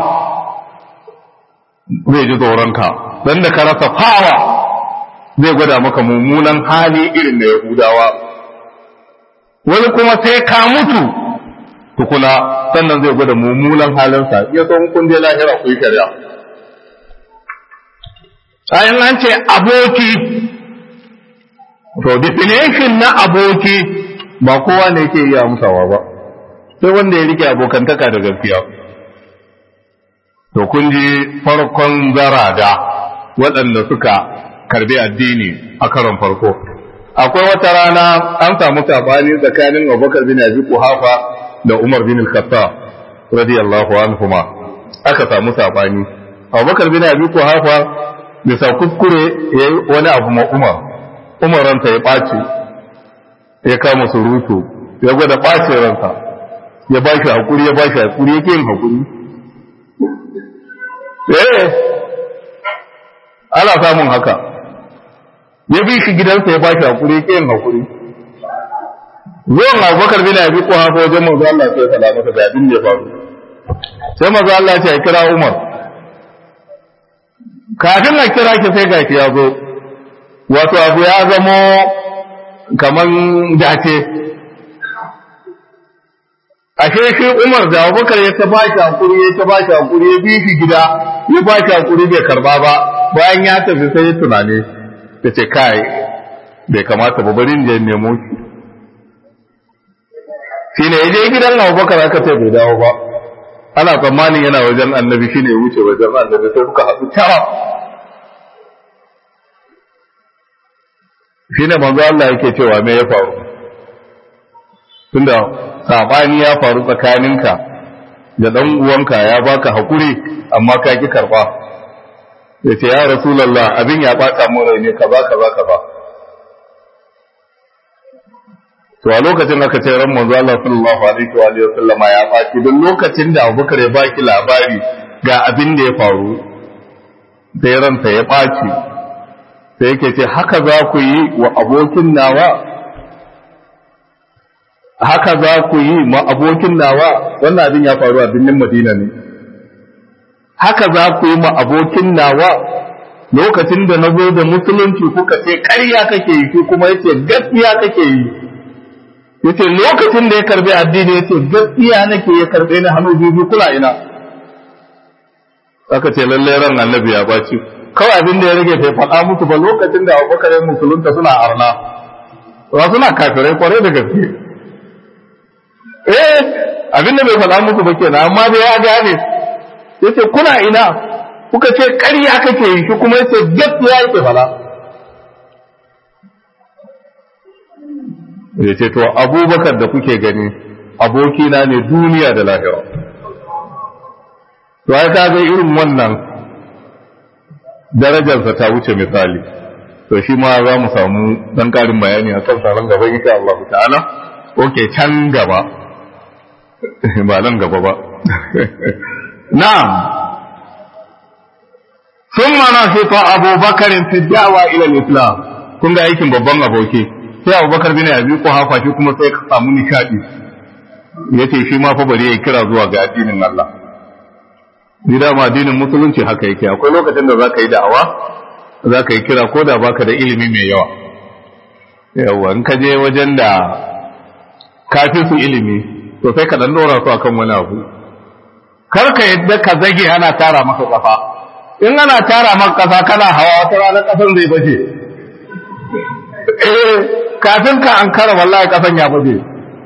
zai ji tsoronka don da ka rasa fawa zai gwada maka mummunan hali irin da yahudawa wani kuma sai ka mutu tukuna sannan zai gwada mummunan halinsa ya so kun je lahira ku yi shari'a ayin an ce aboki to definition na aboki ba kowa ne yake iya amsawa ba sai wanda ya rike abokantaka da gaskiya to kun ji farkon zarada waɗanda suka karbi addini a karon farko akwai wata rana an samu sabani tsakanin abubakar bin abi kuhafa da umar bin al-khattab radiyallahu anhuma aka samu sabani abubakar bin abi kuhafa bisa kuskure yayi wani abu ma umar umar ranta ya ɓaci ya kama surutu ya gwada ɓacin ransa ya ba shi hakuri ya ba shi hakuri yake yin hakuri eh ana samun haka ya bi shi gidansa ya bashi hakuri ke yin hakuri zuwan abubakar bin abi ko hafa wajen manzo Allah sai ya masa da abin da ya faru sai manzo Allah ya kira Umar kafin a kira ki sai gashi ya zo wato abu ya zamo kaman dace ashe shi Umar da Abubakar ya ta bashi hakuri ya ta bashi hakuri ya bi shi gida ya bashi hakuri bai karba ba bayan ya tafi sai ya tunane ya ce kai bai kamata ba bari je nemo shi shi ne ya je gidan Abubakar aka ce bai dawo ba ana tsammanin yana wajen annabi shine ya wuce wajen annabi sai suka haɗu tara shine manzo Allah yake cewa me ya faru tunda sabani ya faru tsakaninka da dan uwanka ya baka hakuri amma ka ki karba yace ya rasulullah abin ya bata mu rai ne kaza kaza kaza to a lokacin aka ce ran manzo Allah sallallahu alaihi wa alihi wasallam ya baki don lokacin da Abubakar ya baki labari ga abin da ya faru sai ransa ya baci sai yake ce haka za ku yi wa abokin nawa haka za ku yi ma abokin nawa wannan abin ya faru a birnin Madina ne haka za ku yi ma abokin nawa lokacin da na zo da musulunci kuka ce ƙarya kake yi shi kuma yace gaskiya kake yi yace lokacin da ya karbi addini yace gaskiya nake ya karbe ni hannu biyu kula ina aka ce lalle ran annabi ya baci kawai abin da ya rage bai faɗa musu ba lokacin da Abubakar ya musulunta suna arna ba suna kafirai kwarai da gaske eh abin da bai faɗa musu ba kenan amma da ya gane yace kuna ina kuka ce ƙarya kake yi shi kuma yace gaskiya yake faɗa ya ce to abubakar da kuke gani abokina ne duniya da lahira to ai kaga irin wannan darajarsa ta wuce misali to shi ma za mu samu dan karin bayani a kan salon gaba insha Allah ta'ala oke can gaba ba nan gaba ba na'am thumma nashita Abu Bakar fi da'wa ila al-Islam kun ga aikin babban aboki sai Abu Bakar bin Abi Quhafa shi kuma sai ka samu nishadi yace shi ma fa bari ya kira zuwa ga addinin Allah ni da ma addinin musulunci haka yake akwai lokacin da zaka yi da'awa zaka yi kira ko da baka da ilimi mai yawa yawa in ka je wajen da kafi su ilimi to sai ka dan dora su akan wani abu kar ka yadda ka zage ana tara maka kafa in ana tara maka kafa kana hawa wata rana kasan zai bace eh kafin ka an kara wallahi kasan ya bace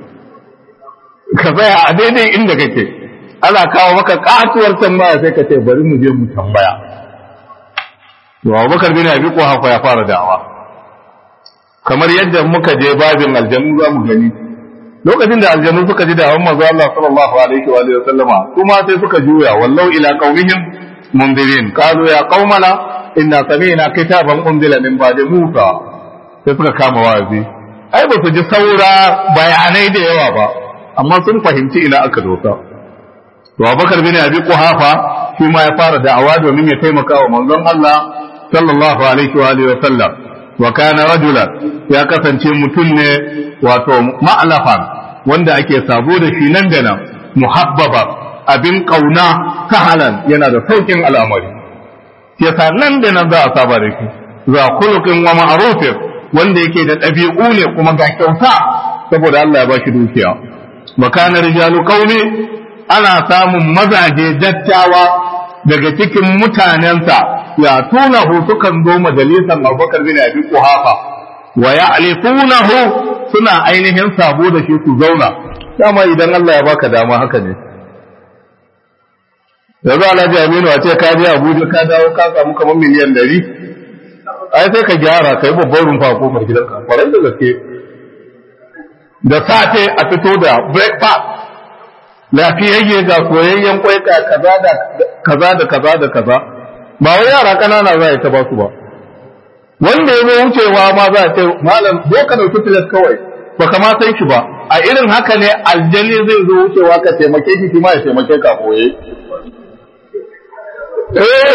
ka tsaya a daidai inda kake ana kawo maka katuwar tambaya sai ka ce bari mu je mu tambaya to Abubakar bin Abi Quhafa ya fara da'awa kamar yadda muka je babin aljanu za mu gani lokacin da aljanu suka ji da'awan manzo Allah sallallahu alaihi wa alihi wasallama kuma sai suka juya wallau ila qaumihim mundirin qalu ya qaumana inna sami'na kitaban unzila min ba'di Musa sai suka kama wazi ai ba su ji saura bayanai da yawa ba amma sun fahimci ina aka dosa to Abubakar bin Abi Quhafa shi ma ya fara da'awa domin ya taimaka wa manzon Allah sallallahu alaihi wa alihi wasallam wa kana rajulan ya kasance mutum ne wato ma'lafan wanda ake sabo da shi nan da nan muhabbaba abin kauna sahalan yana da saukin al'amari yasa nan da nan za a saba da shi za khuluqin wa ma'rufin wanda yake da ɗabi'u ne kuma ga kyauta saboda Allah ya ba shi dukiya wa kana rijalu qaumi ana samun mazaje dattawa daga cikin mutanensa ya tunahu sukan zo majalisar Abubakar bin Abi Quhafa wa ya'lifunahu suna ainihin sabo da shi su zauna dama idan Allah ya baka dama haka ne yanzu Alhaji Aminu a ce ka je Abuja ka dawo ka samu kamar miliyan ɗari ai sai ka gyara kai babban rumfa ko mai gidanka kwarai da gaske da safe a fito da breakfast lafiyayye ga koyayyen kwai ka kaza da kaza da kaza da kaza ba wai yara kanana za a yi ta ba su ba wanda ya zo wucewa ma za a ce malam zo ka dauki filas kawai ba ka ma san shi ba a irin haka ne aljani zai zo wucewa ka taimake shi shi ma ya taimake ka koye eh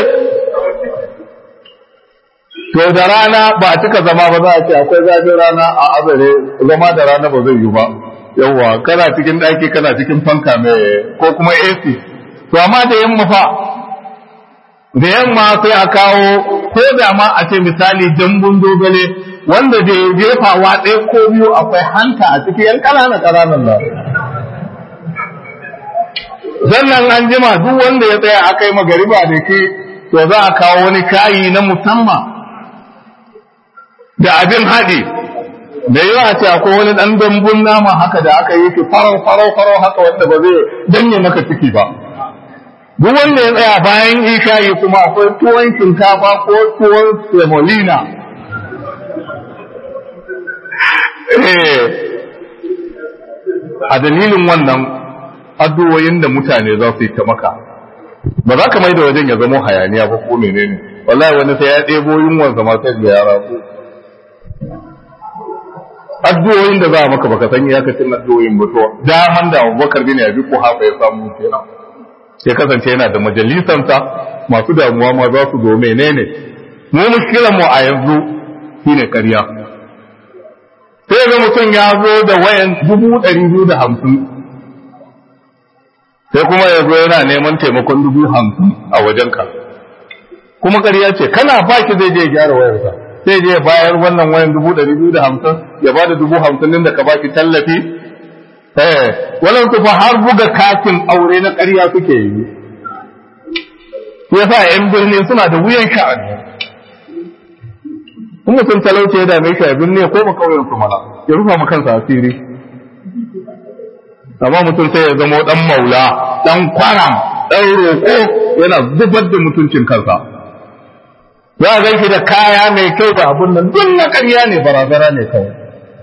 to da rana ba a cika zama ba za a ce akwai zafin rana a azare zama da rana ba zai yi ba yawwa kana cikin ɗaki kana cikin fanka mai ko kuma AC to amma da yamma fa da yamma sai a kawo ko da ma a ce misali dambun dogale wanda da ya jefawa ɗaya ko biyu akwai hanta a cikin yan ƙananan ƙananan nan sannan an jima duk wanda ya tsaya aka yi magariba da ke to za a kawo wani kayi na musamman da abin haɗi da yawa ce akwai wani ɗan dambun nama haka da aka yi shi farau farau farau haka wanda ba zai danye maka ciki ba duk wanda ya tsaya bayan isha'i kuma akwai tuwon shinkafa ko tuwon semolina a dalilin wannan addu'o'in da mutane za su yi ta maka ba za ka mai da wajen ya zama hayaniya ba ko menene wallahi wani sai ya ɗebo yunwan zama sai da yara ko addu'o'in da za a maka baka san iyakacin addu'o'in ba to daman da Abubakar bin Abi Quhafa ya samu kenan sai kasance yana da majalisansa masu damuwa ma za su zo menene mu mushkilan mu a yanzu shine ƙarya sai ga mutum ya zo da wayan dubu ɗari biyu da hamsin sai kuma ya zo yana neman taimakon dubu hamsin a wajenka kuma ƙarya ce kana baki zai je gyara wayarsa sai je bayar wannan wayan dubu ɗari biyu da hamsin ya ba da dubu hamsin din da ka baki tallafi eh wannan su fa har buga katin aure na ƙarya suke yi yasa yan birni suna da wuyan sha'ani in mutum talauci ya dame shi a birni ko ba kauyen su mana ya rufa ma kansa asiri amma mutum sai ya zama dan maula dan kwaram dan roƙo yana zubar da mutuncin kansa za a ganki da kaya mai kyau da abun nan duk na ƙarya ne barazana ne kawai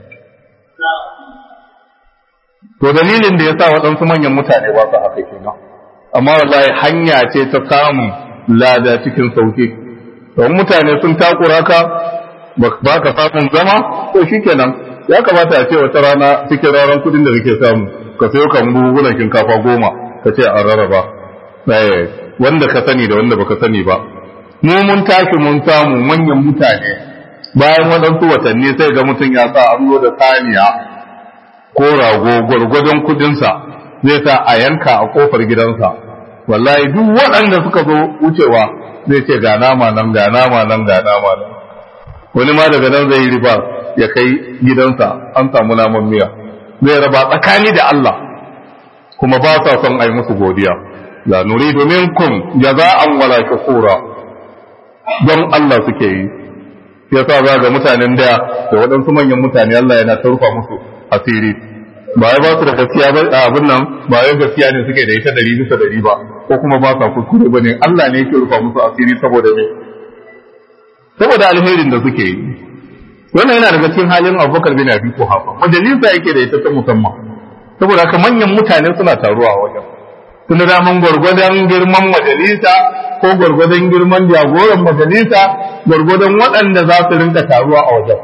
to dalilin da ya sa waɗansu manyan mutane ba su haka kenan amma wallahi hanya ce ta samun lada cikin sauki don mutane sun takura ka ba ka samun zama to shikenan ya kamata a ce wata rana cikin ranar kudin da kake samu ka sayo kan buhunan shinkafa goma ka ce an rarraba wanda ka sani da wanda baka sani ba mu mun tashi mun samu manyan mutane bayan waɗansu watanni sai ga mutum ya sa an zo da saniya ko rago gwargwadon kudinsa zai sa a yanka a kofar gidansa wallahi duk waɗanda suka zo wucewa zai ce ga nama nan ga nama nan ga nama nan wani ma daga nan zai yi riba ya kai gidansa an samu naman miya zai raba tsakani da Allah kuma ba sa son a yi musu godiya la nuridu minkum jaza'an wala shukura don Allah suke yi yasa za ga mutanen da da waɗansu manyan mutane Allah yana tarfa musu asiri ba ya ba su da gaskiya ba abin nan ba ya gaskiya ne suke da ita dari bisa dari ba ko kuma ba sa kuskure ba ne Allah ne yake rufa musu asiri saboda me saboda alherin da suke yi wannan yana daga cikin halin Abubakar bin Abi Quhafa majalisa yake da ita ta musamman saboda haka manyan mutane suna taruwa wajen tunda daman gwargwadon girman majalisa ko gwargwadon girman jagoran majalisa gwargwadon waɗanda za su rinka taruwa a wajen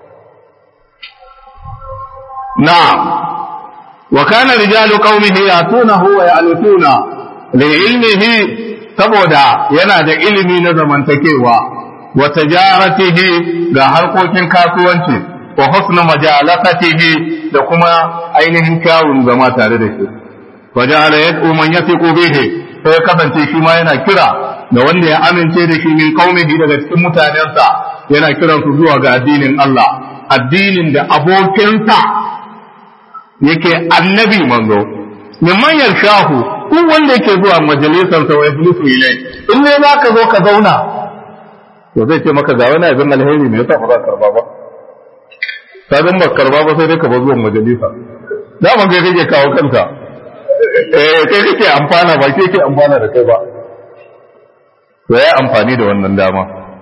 na'am wa kana rijalu qaumihi yatunahu wa ya'lutuna li ilmihi saboda yana da ilimi na zamantakewa wa tijaratihi ga harkokin kasuwanci wa husna majalasatihi da kuma ainihin kyawun zama tare da shi wa ja'ala yad'u man yathiqu bihi sai kasance shi ma yana kira da wanda ya amince da shi min qaumihi daga cikin mutanensa yana kiran su zuwa ga addinin Allah addinin da abokinsa yake annabi manzo mimman yarshahu duk wanda yake zuwa majalisar sa wa yajlisu ilai in ne za ka zo ka zauna to zai ce maka ga wani abin alheri ne yasa ba za ka karba ba sabin ba karba ba sai dai ka ba zuwan majalisa daman kai kake kawo kanka eh kai kake amfana ba kai kake amfana da kai ba to ya amfani da wannan dama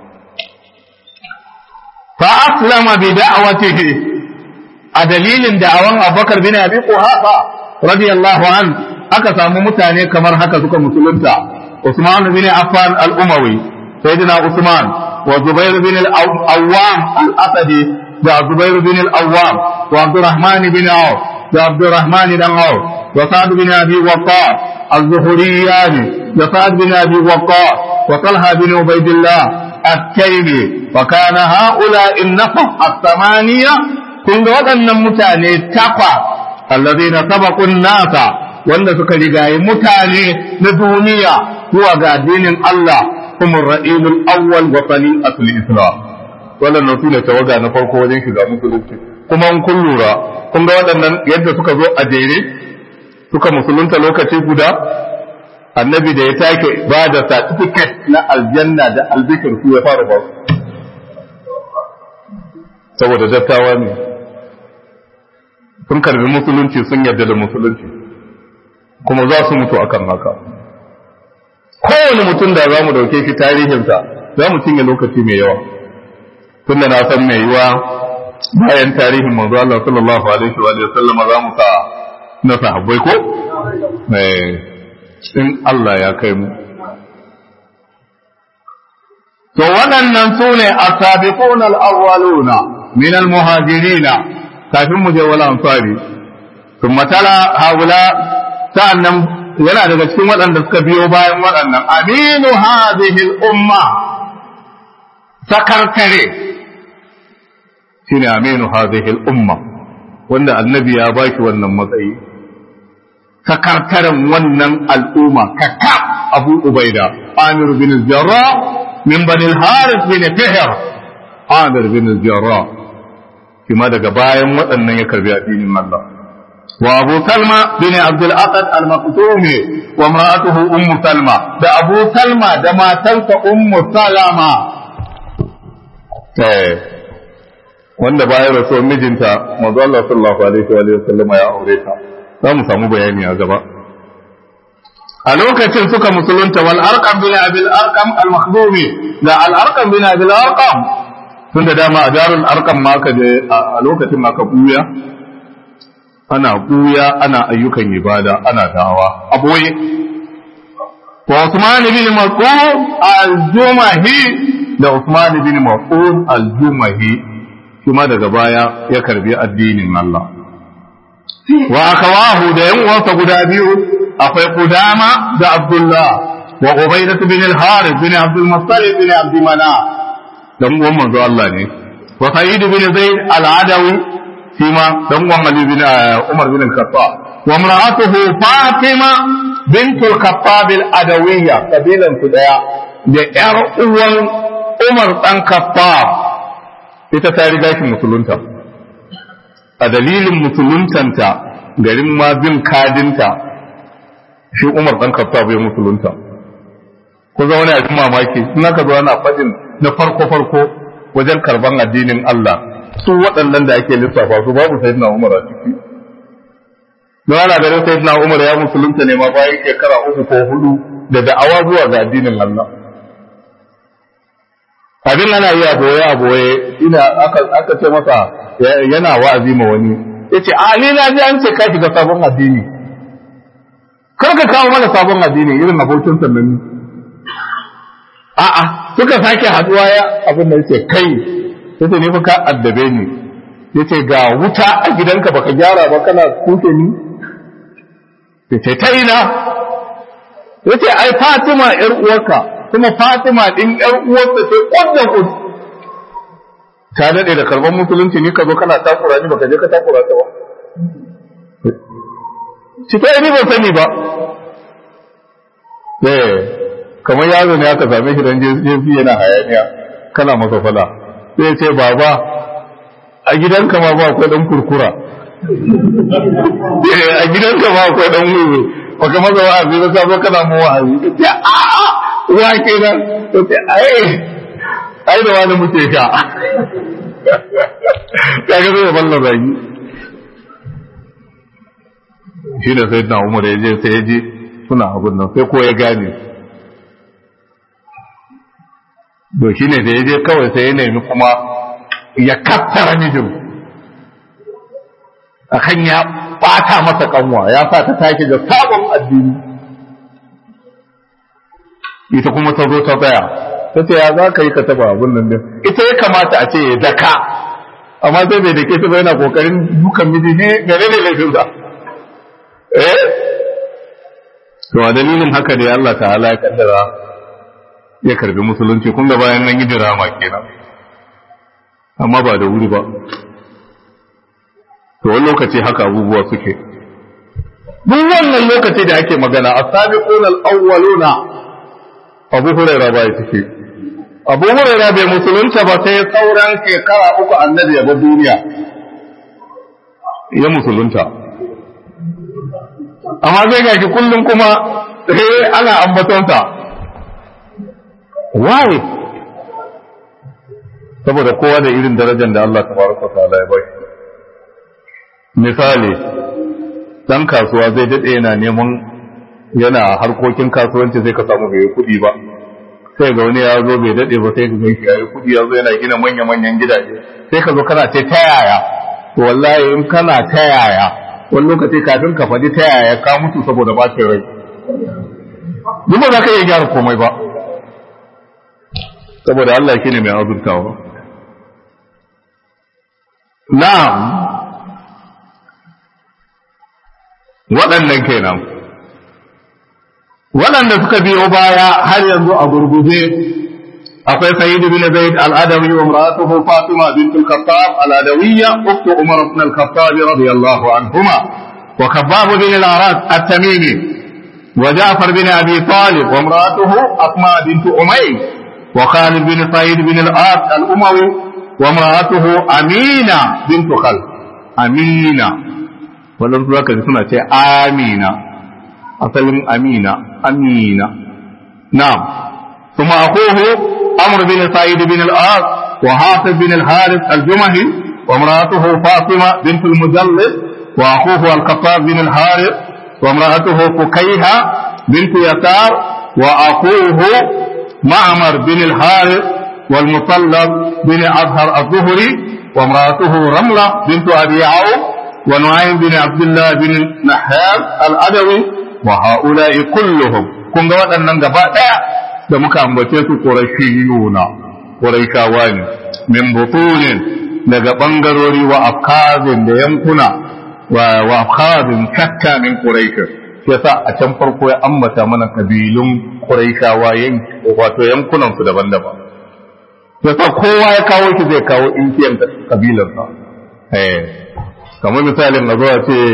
fa aslama bi da'watihi a dalilin da'awan Abubakar bin Abi Quhafa radiyallahu an aka samu mutane kamar haka suka musulunta Usman bin Affan al-Umawi sayyidina Usman wa Zubair bin al-Awwam al-Asadi da Zubair bin al-Awwam wa Abdurrahman bin Auf da Abdurrahman bin Auf wa Sa'd bin Abi Waqqas al-Zuhriyani da Sa'd bin Abi Waqqas wa Talha bin Ubaydillah التيمي وكان هؤلاء النفر الثمانية kun ga waɗannan mutane takwa allazi na sabakun nasa wanda suka rigayi mutane na duniya zuwa ga addinin Allah kuma ra'ilul awwal wa sali'atul islam wannan su ne tawaga na farko wajen shiga musulunci kuma in kun lura kun ga waɗannan yadda suka zo a jere suka musulunta lokaci guda annabi da ya take ba da certificate na aljanna da albikir su ya fara ba saboda dattawa ne sun karbi musulunci sun yarda da musulunci kuma za su mutu akan haka kowane mutum da za mu dauke shi tarihinsa za mu cinye lokaci mai yawa tun da na san mai yiwa bayan tarihin manzo Allah sallallahu alaihi wa sallam za mu sa na sahabbai ko in Allah ya kai mu to waɗannan su ne asabiqun al-awwaluna min al-muhajirina kafin mu je wala ansari thumma tala haula sa'annan yana daga cikin waɗanda suka biyo bayan waɗannan aminu hadhihi al-umma sakarkare shine aminu hadhihi al-umma wanda annabi ya baki wannan matsayi sakarkaren wannan al'umma kaka abu ubaida amir bin jarrah min bani al-harith bin fihr amir bin jarrah kuma daga bayan waɗannan ya karbi addinin Allah wa Abu Salma bin Abdul Asad al-Maktumi wa imra'atuhu Ummu Salma da Abu Salma da matarsa Ummu Salama eh wanda bayan rasuwar mijinta manzo Allah sallallahu alaihi wa sallam ya aure ta za mu samu bayani a gaba a lokacin suka musulunta wal arqam bin abil arqam al makhdumi da al arqam bin abil arqam tun da dama a darul arqam ma ka je a lokacin ma ka buya ana buya ana ayyukan ibada ana dawa a boye wa Usman bin Mas'ud al-Jumahi da Usman bin Mas'ud al-Jumahi kuma daga baya ya karbi addinin Allah wa akawahu da yan uwansa guda biyu akwai Qudama da Abdullah wa Ubaidah bin al-Harith bin Abdul Muttalib bin Abd Manaf dan uwan manzo Allah ne wa Sa'id bin Zaid al-Adawi shi ma dan uwan Ali bin Umar bin al-Khattab wa imra'atuhu Fatima bint al-Khattab al-Adawiyya kabilan su daya da yar uwan Umar dan Khattab ita ta riga shi musulunta a dalilin musuluntanta garin ma bin kadinta shi Umar dan Khattab ya musulunta ko zama wani abin mamaki in aka zo ana fadin na farko farko wajen karban addinin Allah su waɗannan da ake lissafa su babu sayyidina Umar a ciki don ana ganin sayyidina Umar ya musulunta ne ma bayan shekara uku ko hudu da da'awa zuwa ga addinin Allah abin ana yi a boye a boye ina aka ce masa yana wa'azi ma wani yace a ni na ji an ce ka shiga sabon addini kar ka kawo mana sabon addini irin abokin sannan a'a suka sake haduwa ya abin da yace kai yace ne fa ka addabe ni yace ga wuta a gidanka baka gyara ba kana kuke ni yace ta ina yace ai Fatima yar uwarka kuma Fatima din yar uwarka ce kwanda ku ta dade da karban musulunci ni ka zo kana takura ni baka je ka takura ta ba ci ta ni ban sani ba eh kamar yaro ne aka same shi dan jefi yana hayaniya kana masa fala sai ce baba a gidanka ma ba akwai dan kurkura a gidanka ma akwai dan wuri baka masa wa'azi ba sai kana mu wa'azi ce a wa kenan ce ai ai da wani muke sha kaga zai balla zagi shi da sai na umar ya je sai ya je suna abin nan sai ko ya gane to shi ne da ya je kawai sai ya nemi kuma ya kattara mijin a kan ya bata masa kanwa ya sa ta take da sabon addini ita kuma ta zo ta tsaya ta ce ya za ka yi ka taba abin nan din ita ya kamata a ce ya daka amma sai bai dake ta ba yana kokarin dukan miji ne gare ne laifinsa eh to a dalilin haka da Allah ta'ala ya kaddara ya karbi musulunci kun ga bayan nan yi dirama kenan amma ba da wuri ba to wani lokaci haka abubuwa suke duk wannan lokaci da ake magana as-sabiquna al-awwaluna Abu Hurairah ba ya cike Abu Hurairah bai musulunta ba sai sauran shekara uku annabi ya bar duniya ya musulunta amma zai gashi kullum kuma sai ana ambatonsa why saboda kowa da irin darajar da Allah tabaraka ta'ala ya bai misali dan kasuwa zai dade yana neman yana harkokin kasuwanci zai ka samu bai kudi ba sai ga wani ya zo bai dade ba sai ka ga shi yayi kudi ya zo yana gina manya manyan gidaje sai ka zo kana ce ta yaya to wallahi in kana ta yaya wani lokaci kafin ka faɗi ta yaya ka mutu saboda bacin rai duk ba za ka iya gyara komai ba saboda Allah shine mai azurtawa na'am waɗannan kenan waɗanda suka biyo baya har yanzu a gurguje akwai sayyid bin zaid al-adawi wa imra'atuhu fatima bint al-khattab al-adawiyya ukhtu umar ibn al-khattab radiyallahu anhuma wa khabbab bin al-arad at-tamimi wa ja'far bin abi talib wa imra'atuhu asma bint umayr wa khalid bin sa'id bin al-as al-umawi wa imra'atuhu amina bint khal amina wannan zaka ji suna ce amina asalin amina amina na'am ثم أخوه عمرو بن سعيد بن العاص وحافظ بن الحارث الجمهي وامرأته فاطمة بنت المجلد وأخوه الخطاب بن الحارث وامرأته فكيهة بنت يسار وأخوه معمر بن الحارث والمطلب بن أظهر الظهري وامرأته رملة بنت أبي عوف ونعيم بن عبد الله بن نحاس الأدوي وهؤلاء كلهم كن قوات أن da muka ambace su ƙurashiyuna ƙurashawa ne min butunin daga ɓangarori wa afkazin da yankuna wa afkazin shakka min ƙurashin yasa a can farko ya ambata mana kabilun Quraishawa wato yankunan su daban-daban yasa kowa ya kawo shi zai kawo inkiyan kabilarsa eh kamar misalin a zuwa ce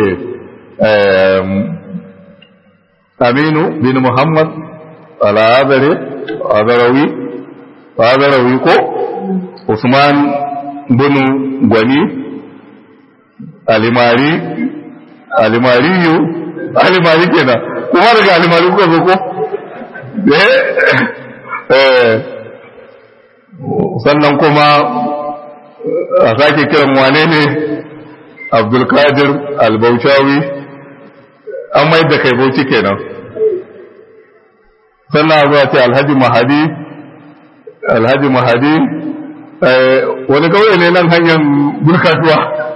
Aminu bin Muhammad al-Azari Azarawi Azarawi ko Usman bin Gwani Alimari Alimariyu Alimari kenan kuma daga Alimari kuka zo ko eh sannan kuma a sake kiran wane ne Abdulkadir Al-Bauchawi an mai da kai bauchi kenan sannan zuwa ce alhaji mahadi alhaji mahadi wani kawai ne nan hanyar burkatuwa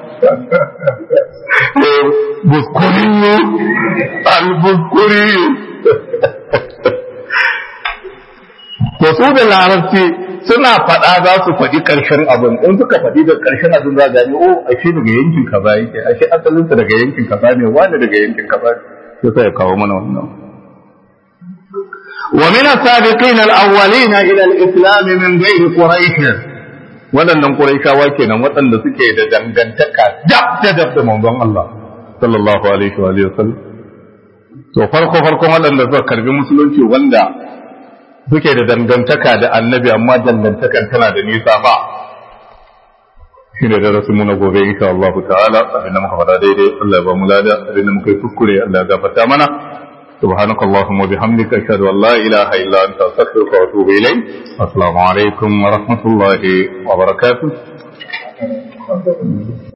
buskuriyu albuskuriyu to su da larabci suna faɗa za su faɗi ƙarshen abin in suka faɗi da ƙarshen abin za gani o ashe daga yankin kaza yake ashe asalinsa daga yankin kaza ne wani daga yankin kaza ne sai ya kawo mana wannan ومن السابقين الأولين إلى الإسلام من غير قريش waɗannan Qurayshawa kenan waɗanda suke da dangantaka dab da dab da manzon Allah sallallahu alaihi wa alihi wasallam to farko farko waɗanda suka karbi musulunci wanda suke da dangantaka da annabi amma dangantakan tana da nisa ba shine da rasu mu na gobe insha Allah ta'ala abinda muka faɗa daidai Allah ya ba mu lada abinda muka yi kuskure Allah ya gafarta mana سبحانك اللهم وبحمدك أشهد أن لا إله إلا أنت أستغفرك وأتوب إليك السلام عليكم ورحمة الله وبركاته